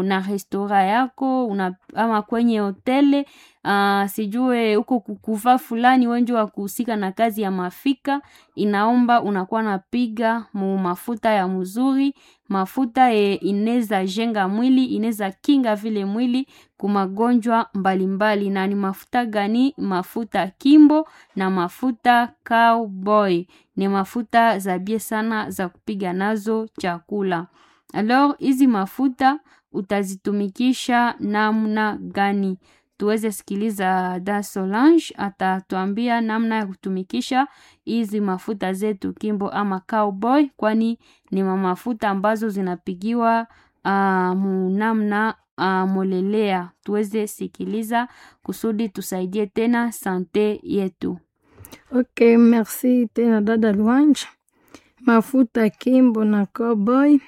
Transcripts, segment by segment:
na restora yako una, ama kwenye hoteli uh, sijue huko kukuvaa fulani wenje wa kuhusika na kazi ya mafika, inaomba unakuwa napiga mu mafuta ya mzuri, mafuta e, ineza jenga mwili, ineza kinga vile mwili kumagonjwa mbalimbali. Na ni mafuta gani? Mafuta Kimbo na mafuta Cowboy ni mafuta za bie sana za kupiga nazo chakula. Alors hizi mafuta utazitumikisha namna gani? Tuweze sikiliza Da Solange atatuambia namna ya kutumikisha hizi mafuta zetu Kimbo ama Cowboy, kwani ni mafuta ambazo zinapigiwa uh, munamna uh, molelea. Tuweze sikiliza kusudi tusaidie tena sante yetu. Ok, merci tena dada Luanja. Mafuta Kimbo na Cowboy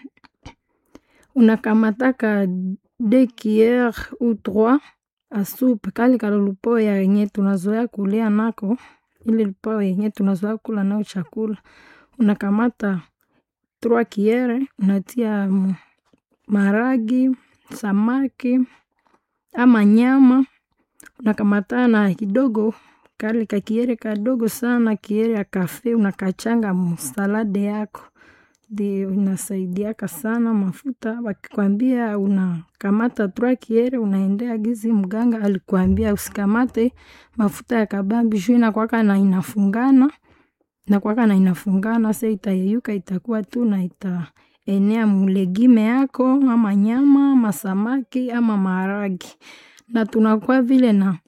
unakamataka deux cuillères ou trois a soupe kale kalulupo ya yenye tunazoea kulia nako, ile lupo yenye tunazoea kula nao chakula, unakamata trois cuillères unatia maragi, samaki ama nyama, unakamata na kidogo kale kakiere kadogo sana, kiere ya kafe unakachanga msalade yako ndio inasaidiaka sana mafuta. Wakikwambia unakamata trois kiere, unaendea gizi mganga alikwambia usikamate mafuta ya kabambi juu inakwaka na inafungana inakwaka na inafungana, sa itayeyuka itakuwa tu na itaenea mulegime yako ama nyama ama samaki ama maharagi, na tunakuwa vile na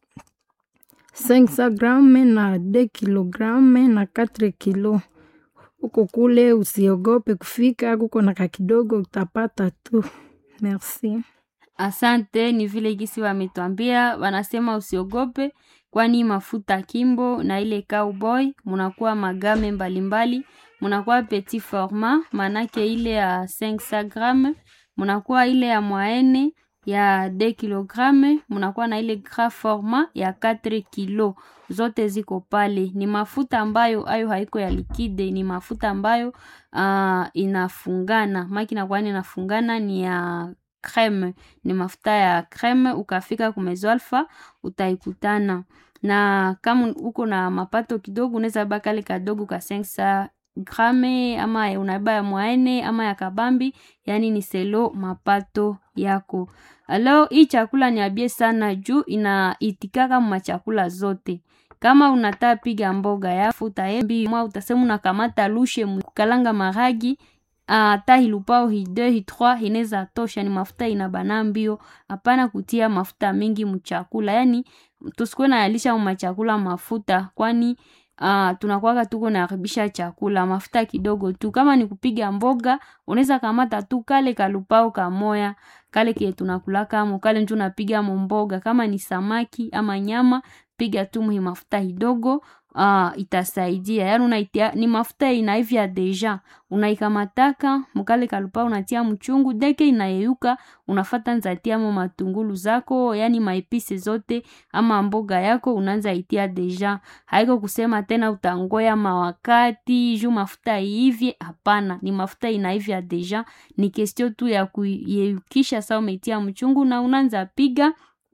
500 grame na 2 kilograme na 4 kilo huko kule, usiogope kufika kuko na kakidogo utapata tu. Merci. Asante, ni vile gisi wametwambia, wanasema usiogope, kwani mafuta Kimbo na ile Cowboy munakuwa magame mbalimbali, munakuwa petit format, manake ile ya 500 gramme, munakuwa ile ya mwaene ya 2 kilogramme, munakuwa na ile gras format ya 4 kilo zote ziko pale. Ni mafuta ambayo ayo haiko ya likide, ni mafuta ambayo uh, inafungana maki nakwani inafungana, ni ya creme, ni mafuta ya creme. Ukafika kumezo alfa utaikutana na kama uko na mapato kidogo, unaweza baka kale kadogo ka 500 grame ama unaiba ya mwaene ama ya kabambi, yani ni selo mapato yako. Alors hii chakula ni abie sana juu inaitikaka machakula zote kama unataka piga mboga ya futa embi mwa utasema unakamata lushe kukalanga maragi hata uh, hilupao hide hitroi hineza tosha. Ni mafuta inabana mbio, hapana kutia mafuta mingi mchakula. Yani tusikuwe na yalisha machakula mafuta, kwani uh, tunakuwaka tuko naharibisha chakula. Mafuta kidogo tu, kama ni kupiga mboga unaweza kamata tu kale kalupao kamoya kale kile tunakulaka mo kale njo unapiga mo mboga. Kama ni samaki ama nyama piga tu mhi mafuta kidogo. Uh, itasaidia yani unaitia, ni mafuta inaivya deja, unaikamataka mukale kalupa unatia mchungu deke inayeyuka, unafata nzatia mo matungulu zako, yani maipisi zote ama mboga yako unaanza itia deja. Haiko kusema tena utangoya mawakati juu mafuta iivye, hapana, ni mafuta inaivya deja, ni kestio tu ya kuyeyukisha. Sa umetia mchungu na unaanza piga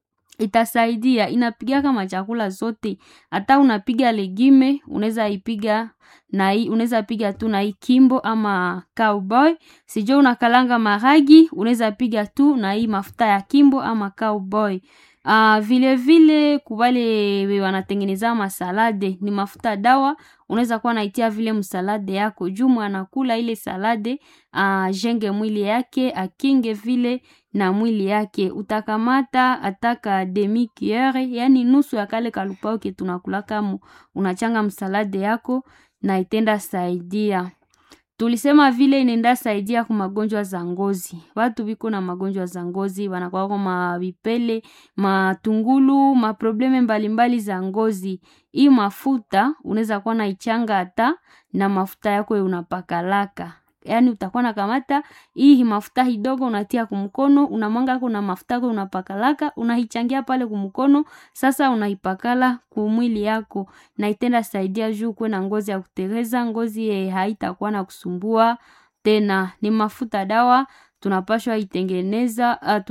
itasaidia inapiga kama chakula zote, hata unapiga legime unaweza ipiga na hii, unaweza piga tu na hii Kimbo ama Cowboy. Sijui unakalanga maragi unaweza piga tu na hii mafuta ya Kimbo ama Cowboy. Uh, vile vile kubale wanatengeneza masalade ni mafuta dawa, unaweza kuwa naitia vile msalade yako juu anakula ile salade uh, jenge mwili yake akinge vile na mwili yake. Utakamata ataka demi cuillere, yani nusu ya kale kalupao ke tunakulaka mu, unachanga msalade yako na itenda saidia tulisema vile inenda saidia ku magonjwa za ngozi. Watu biko na magonjwa za ngozi wanakuwa kwa mavipele, matungulu, maprobleme mbalimbali za ngozi. Hii mafuta unaweza kuwa na ichanga hata na mafuta yako unapakalaka. Yaani utakuwa na kamata hii mafuta hidogo unatia kumkono, unamwanga kuna mafuta yako unapakalaka, unaichangia pale kumkono, sasa unaipakala kumwili yako na itenda saidia juu kuwe na ngozi ya kutereza, ngozi ye haitakuwa na kusumbua tena. Ni mafuta dawa tunapashwa itengeneza uh,